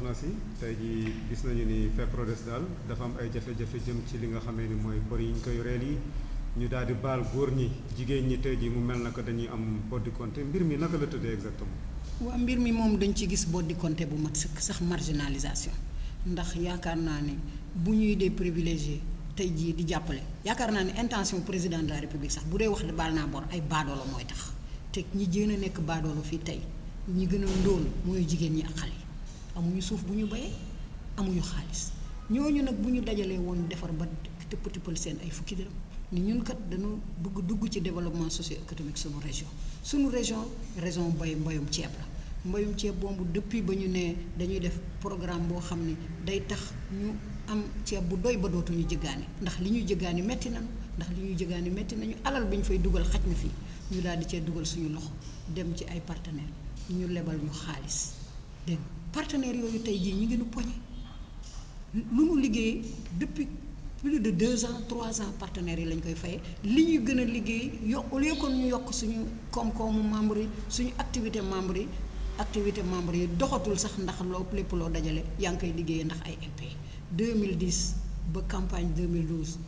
soxna si tey jii gis nañu ni FEPRODES daal dafa am ay jafe-jafe jëm ci li nga xamee ni mooy bor yi ñu koy yoreel yi ñu daal di baal góor ñi jigéen ñi tey jii mu mel na ko dañuy am boddi compte mbir mi naka la tëddee exactement. waa mbir mi moom dañ ci gis boddi compte bu mat sëkk sax marginalisation ndax yaakaar naa ne bu ñuy dee privilégié tey jii di jàppale yaakaar naa ne intention président de la république sax bu dee wax baal naa bor ay baadoolo mooy tax te ñi gën a nekk baadoolo fii tey ñi gën a ndóol mooy jigéen ñi ak xale yi amuñu suuf bu ñu bayee amuñu xaalis ñooñu nag bu ñu dajalee woon defar ba tëpp tëppal seen ay fukki dërëm ni ñun kat dañu bëgg dugg ci développement socio-économique sunu région sunu région région mbay mbayum ceeb la mbayum ceeb boobu depuis ba ñu nee dañuy def programme boo xam ni day tax ñu am ceeb bu doy ba dootuñu jëggaani ndax li ñuy jëggaani metti nañu ndax li ñuy jëggaani metti nañu alal bi ñu fay dugal xaj na fii ñu daal di cee dugal suñu loxo dem ci ay partenaires ñu lebal ñu xaalis dégg partenaires yooyu tey jii ñu ngi nu poñe lu nu liggéey depuis plus de deux ans trois ans partenaires yi lañ koy fayee li ñuy gën a liggéey yo au lieu que ñu yokk suñu koom-koomu membre yi suñu activité membre yi activité membre yi doxatul sax ndax loo lépp loo dajale yaa ngi koy liggéeyee ndax ay MP 2010 ba campagne 2012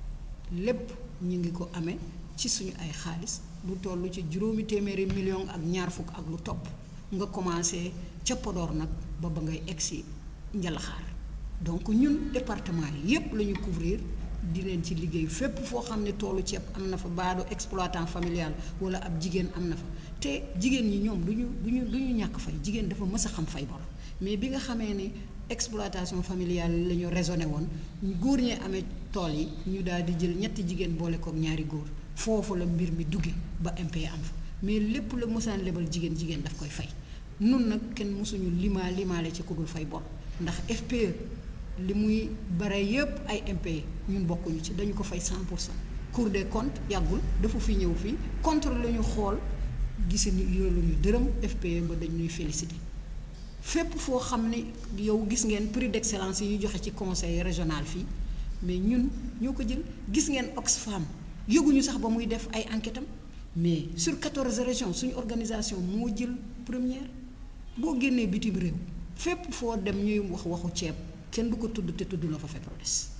lépp ñu ngi ko amee ci suñu ay xaalis lu toll ci juróomi téeméeri million ak ñaar fukk ak lu topp nga commencé ca Podor nag ba ba ngay egsi Njalaxaar donc ñun département yi yépp la ñu couvrir di leen ci liggéey fépp foo xam ne toolu ceeb am na fa baado exploitant familial wala ab jigéen am na fa te jigéen ñi ñoom du ñu du ñu du ñu ñàkk fay jigéen dafa mës a xam fay bor mais bi nga xamee ne exploitation familiale la ñu raisonné woon góor ñee amee tool yi ñu daal di jël ñetti jigéen boole kook ñaari góor foofu la mbir mi dugge ba MP am fa mais lépp la mosaan lebal jigéen jigéen daf koy fay nun nag kenn mosuñu limaa limaale ci ku dul fay bor ndax FPE li muy bare yépp ay MP ñun bokkuñu ci dañu ko fay 100 pour cent Cour des comptes yàggul dafa fi ñëw fii contre la ñu xool gisi ni yoolu ñu dërëm FPE ba dañ ñuy félicité fépp foo xam ne yow gis ngeen prix d'excellence yi ñu joxe ci conseil régional fii mais ñun ñoo ko jël gis ngeen Oxfam yëguñu sax ba muy def ay enquête am mais sur 14 régions suñu organisation moo jël première boo génnee bitim réew fépp foo dem ñuy wax waxu ceeb kenn du ko tudd te tudd la fa FEPRODES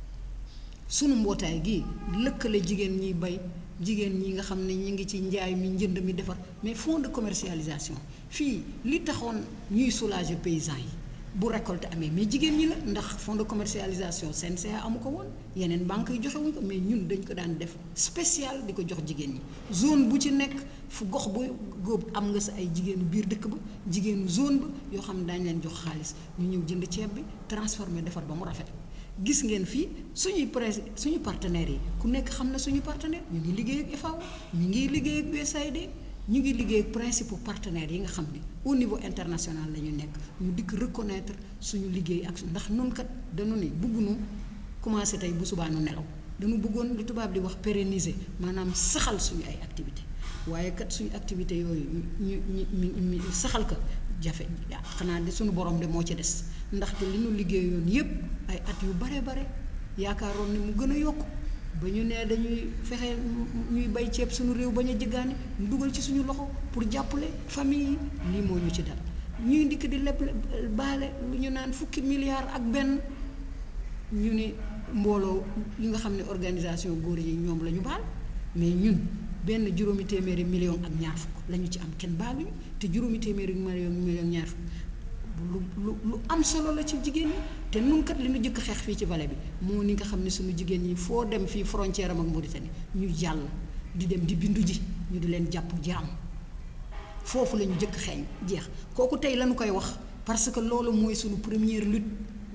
sunu mbootaay gi lëkkale jigéen ñiy bay jigéen ñi nga xam ne ñi ngi ci njaay mi njënd mi defar mais fonds de commercialisation fii li taxoon ñuy soulager paysans yi bu récolte amee mais jigéen ñi la ndax fonds de commercialisation CNCA amu ko woon yeneen banques yi joxe wuñ ko mais ñun dañ ko daan def spécial di ko jox jigéen ñi zone bu ci nekk fu gox bu góob am nga sa ay jigéenu biir dëkk ba jigéenu zone ba yoo xam ne daañu leen jox xaalis ñu ñëw jënd ceeb bi transformer defar ba mu rafet gis ngeen fii suñuy presse suñu partenaires yi ku nekk xam na suñu partenaire ñu ngi liggéey ak FAO ñu ngi liggéey ak USAID ñu ngi liggéey ak principaux partenaires yi nga xam ne au niveau international la ñu nekk ñu dikk reconnaître suñu liggéey ak ndax nun kat dañu ne bëgguñu commencé tey bu subaa nu nelaw dañu bëggoon lu tubaab di wax pérenniser maanaam saxal suñu ay activité waaye kat suñu activité yooyu ñu ñu ñu saxal ko jafe xanaa de suñu borom de moo ci des ndaxte li ñu liggéeyoon yépp ay at yu bare bare yaakaaroon ni mu gën a yokk ba ñu nee dañuy fexe ñuy bay ceeb suñu réew bañ a jëggaani ñu dugal ci suñu loxo pour jàppale famille yi lii moo ñu ci dal ñuy ndikk di leb baale lu ñu naan fukki milliards ak benn ñu ne mbooloo yi nga xam ne organisation góor yi ñoom la ñu baal mais ñun benn juróomi téeméeri million ak ñaar fukk la ñu ci am kenn baaluñu te juróomi téeméeri million million ñaar fukk lu lu lu am solo la ci jigéen ñi te nun kat li ñu jëkk xeex fii ci vallée bi moo ni nga xam ne suñu jigéen ñi foo dem fii frontière am ak Mauritanie ñu jàll di dem di bindu ji ñu di leen jàpp jaam foofu la ñu jëkk xeeñ jeex kooku tey lañu koy wax parce que loolu mooy suñu première lutte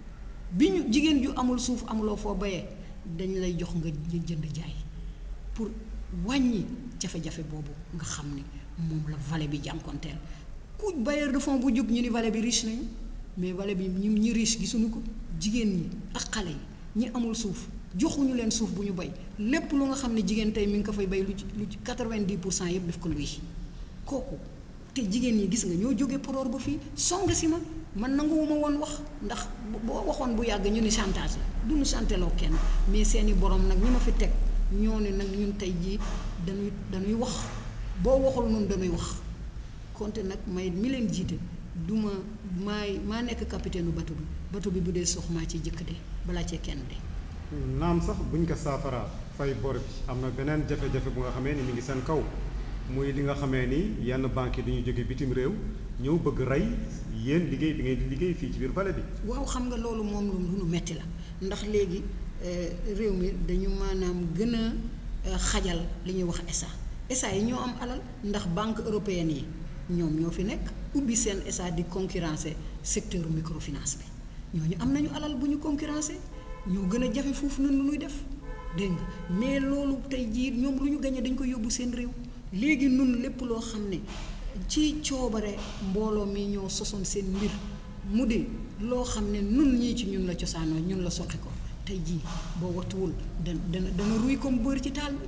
bi ñu jigéen ju amul suuf amuloo foo bayee dañ lay jox nga jënd jaay pour wàññi jafe-jafe boobu nga xam ni moom la vallée bi jànkonteel ku bailleur de fonds bu jóg ñu ni vallée bi riche nañu mais vallée bi ñi ñi riche gisuñu ko jigéen ñi ak xale yi ñi amul suuf joxuñu leen suuf bu ñu bay lépp lu nga xam ne jigéen tey mi ngi ko fay bay lu ci lu ci quatre-vingt-dix pour cent yëpp def ko luy kooku te jigéen ñi gis nga ñoo jógee Podor ba fii song si ma man nanguwuma woon wax ndax boo waxoon bu yàgg ñu ni chantage la du ñu chanteloo kenn mais seeni borom nag ñi ma fi teg ñoo ne nag ñun tey jii dañuy dañuy wax boo waxul noonu dañuy wax konte nag may mi leen jiite du ma maay maa nekk capitaine u bateau bi bateau bi bu dee suux maa ciy jëkk de balaa cee kenn de naam sax buñ ko saafara fay bor bi am na beneen jafe-jafe bu nga xamee ni mi ngi seen kaw muy li nga xamee ni yenn banques yi dañuy jóge bitim réew ñëw bëgg rey yéen liggéey bi ngeen di liggéey fii ci biir vallée bi. waaw xam nga loolu moom lu nu metti la ndax léegi réew mi dañu maanaam gën a xajal li ñuy wax SA SA yi ñoo am alal ndax banque européenne yi ñoom ñoo fi nekk ubbi seen SA di concurrencer secteur microfinance bi ñooñu am nañu alal bu ñu concurrencer ñoo gën a jafe foofu nun lu ñuy def dégg nga mais loolu tey jii ñoom lu ñu gañe dañ ko yóbbu seen réew léegi nun lépp loo xam ne ci coobare mbooloo mi ñoo sosoon seen mbir mu di loo xam ne nun ñii ci ñun la cosaanoo ñun la soqi ko tey jii boo wattuwul da dana dana ruy comme beurre ci taal bi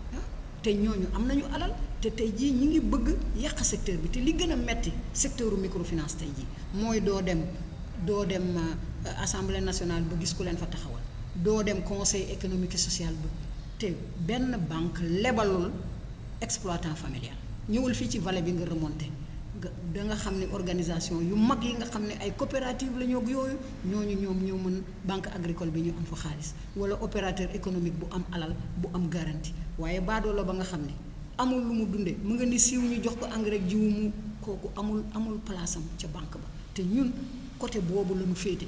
te ñooñu am nañu alal te tey jii ñi ngi bëgg yàq secteur bi te li gën a metti secteur microfinance tey jii mooy doo dem doo dem assemblée nationale ba gis ku leen fa taxawal doo dem conseil économique et social ba te benn banque lebalul exploitant familial ñëwul fii ci vallée bi nga remonté nga da nga xam ne organisation yu mag yi nga xam ne ay coopérative la ñoo yooyu ñooñu ñoom ñoo mën banque agricole bi ñu am fa xaalis wala opérateur économique bu am alal bu am garantie waaye baadoo la ba nga xam ne amul lu mu dundee mu nga ni siiw ñu jox ko engrais jiwu mu kooku amul amul place am ca banque ba te ñun côté boobu la ñu féete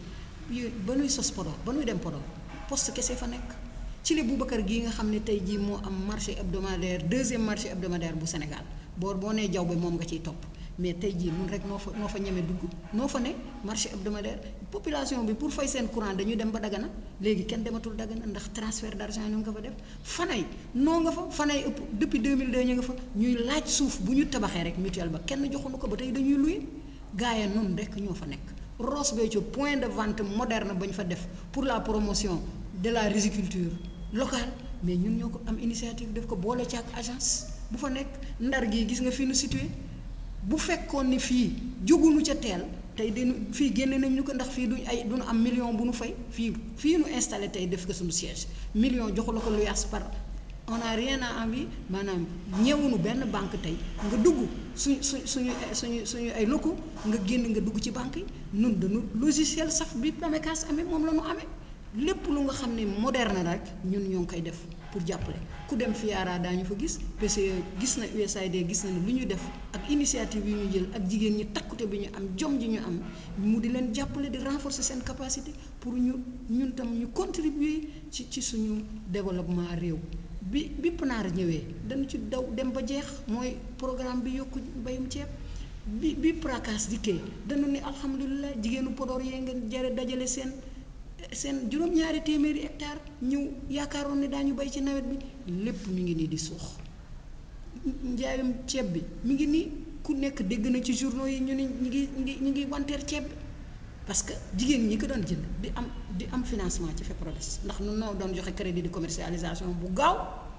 ba nuy sos Podor ba nuy dem Podor poste kese fa nekk ci li Boubacar gii nga xam ne tey jii moo am marché hebdomadaire deuxième marché hebdomadaire bu Sénégal boor boo nee jaww bi moom nga ciy topp mais tey jii nun rek noo fa noo fa ñeme dugg noo fa ne marché hebdomadaire population bi pour fay seen courant dañuy dem ba Dagana léegi kenn dematul Dagana ndax transfert d'argent ñu nga fa def fanay noo nga fa fanay ëpp depuis 2002 ñu nga fa ñuy laaj suuf bu ñu tabaxee rek mutuelle ba kenn joxuñu ko ba tey dañuy luye gaaya nun rek ñoo fa nekk Ross Béthio point de vente moderne ba ñu fa def pour la promotion de la riziculture locale mais ñun ñoo ko am initiative def ko boole ci ak agence bu fa nekk ndar gii gis nga fi nu situé bu fekkoon ni fii jógunu ca teel tey dañu fii génne nañ ñu ko ndax fii duñ ay duñu am million bu nu fay fii fii nu installé tey def ko suñu siège million joxu la ko lu yas par on a rien à envie maanaam ñëwunu benn banque tey nga dugg suñ su suñu suñu suñu ay locaux nga génn nga dugg ci banque yi nun dañu logiciel saf bi PAMECAS amee moom la ñu amee lépp lu nga xam ne moderne rek ñun ñoo ngi koy def pour jàppale ku dem FIARA daañu fa gis PCE gis na USAID gis na ne lu ñu def ak initiative yu ñu jël ak jigéen ñi takkute bi ñu am jom ji ñu am mu di leen jàppale di renforcer seen capacité pour ñu ñun tam ñu contribuer ci ci suñu développement réew bi bi PNAR ñëwee dañu ci daw dem ba jeex mooy programme bi yokku mbayum ceeb bi bi PRACAS dikkee dañu ne alhamdulilah jigéenu Podor yee ngeen jare dajale seen seen juróom-ñaari téeméeri hectare ñëw yaakaaroon ne daañu bay ci nawet bi lépp mi ngi nii di suux njaayum ceeb bi mi ngi nii ku nekk dégg na ci journaux yi ñu ne ñu ngi ñu ngi ñu ngi wanteer ceeb bi parce que jigéen ñi ko doon jënd di am di am financement ci FEPRODES ndax nun noo doon joxe crédit de commercialisation bu gaaw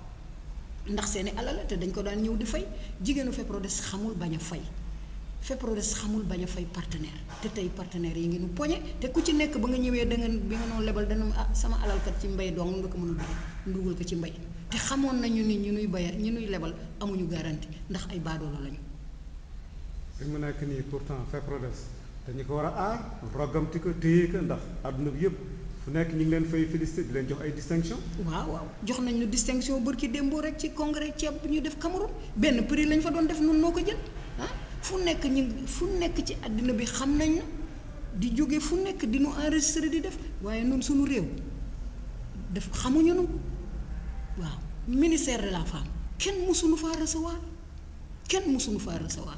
ndax seeni alal la te dañ ko daan ñëw di fay jigéenu FEPRODES xamul bañ a fay FEPRODES xamul bañ a fay partenaire te tey partenaires yi ngi nu poñe te ku ci nekk ba nga ñëwee da nga bi nga noonu lebal dana ah sama alalkat ci mbay dong nga ko mën a dugal ndugal ko ci mbay te xamoon nañu ni ñu nuy baya ñu nuy lebal amuñu garantie ndax ay baadoolo lañu. fi mu nekk nii pourtant FEPRODES dañu ko war a aar rogamti ko téye ko ndax àdduna bi yëpp fu nekk ñu ngi leen fay félicité di leen jox ay distinction waaw waaw jox nañ ñu distinction bërki démboo rek ci congrès ceeb bi ñu def Cameroun benn prix lañ fa doon def nun noo ko jël ah fu nekk ñu fu nekk ci àddina bi xam nañ di jóge fu nekk di nu enregistré di def waaye nun suñu réew def xamuñu nu waaw ministère de la femme kenn mësuñu faa recevoir kenn mësuñu faa recevoir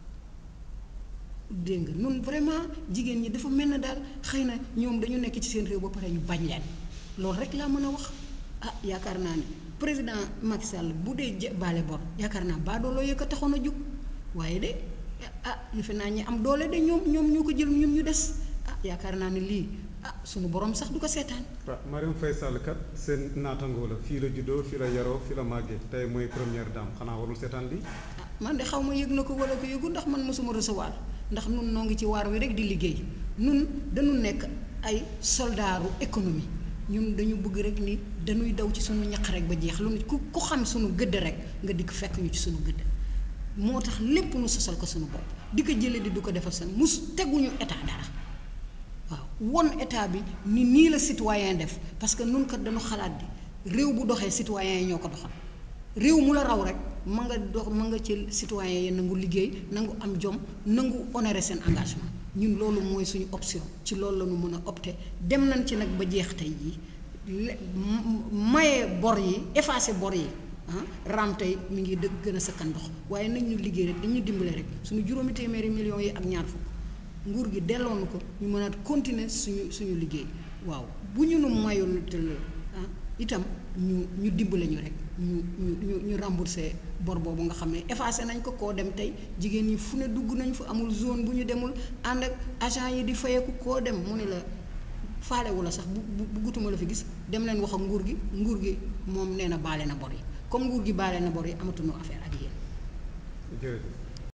dégg nga nun vraiment jigéen ñi dafa mel na daal xëy na ñoom dañu nekk ci seen réew ba pare ñu bañ leen loolu rek laa mën a wax ah yaakaar naa ne président Macky Sall bu dee baale bor yaakaar naa baadooloo yëkk a taxoon a jóg waaye de ah defe naa ñi am doole de ñoom ñoom ñoo ko jël ñun ñu des ah yaakaar naa ne lii ah sunu borom sax du ko seetaan. waaw Marième Faye Sall kat seen naatangoo la fii la juddoo fii la yaroo fii la màggee tey mooy première dame xanaa warul seetaan lii. ah man de xaw ma yëg na ko wala ko yëgu ndax man mosuma recevoir ndax nun noo ngi ci waar wi rek di liggéey nun dañu nekk ay soldaaru économie ñun dañu bëgg rek ni dañuy daw ci sunu ñaq rek ba jeex lu ku ku xam sunu gëdd rek nga dikk fekk ñu ci sunu gëdd moo tax lépp nu sosal ko sunu bopp di ko jële di du ko defal seen mus teguñu état dara waaw won état bi ni nii la citoyen def parce que nun kat dañu xalaat di réew bu doxee citoyen yi ñoo ko doxal réew mu la raw rek ma nga dox ma nga ci citoyen yi nangu liggéey nangu am jom nangu honorer seen engagement ñun loolu mooy suñu option ci loolu la ñu mën a opter dem nañ ci nag ba jeex tey jii le maye bor yi effacer bor yi ah raam tey mi ngi dëgg gën a sakkan ndox waaye nañ ñu liggéey rek dañu dimbale rek suñu juróomi téeméeri millions yi ak ñaar fukk nguur gi delloon ko ñu mën a continuer suñu suñu liggéey waaw bu ñu nu mayul te ah itam ñu ñu dimbale ñu rek ñu ñu ñu ñu rembourser bor boobu nga xam ne effacé nañ ko koo dem tey jigéen ñi fu ne dugg nañ fa amul zone bu ñu demul ànd ak agent yi di fayeeku koo dem mu ne la faalewu la sax bu bu buggutuma la fi gis dem leen wax ak nguur gi nguur gi moom nee na baale na bor yi comme nguur gi baale na bor yi amatuñu affaire ak yéen. jërëjëf.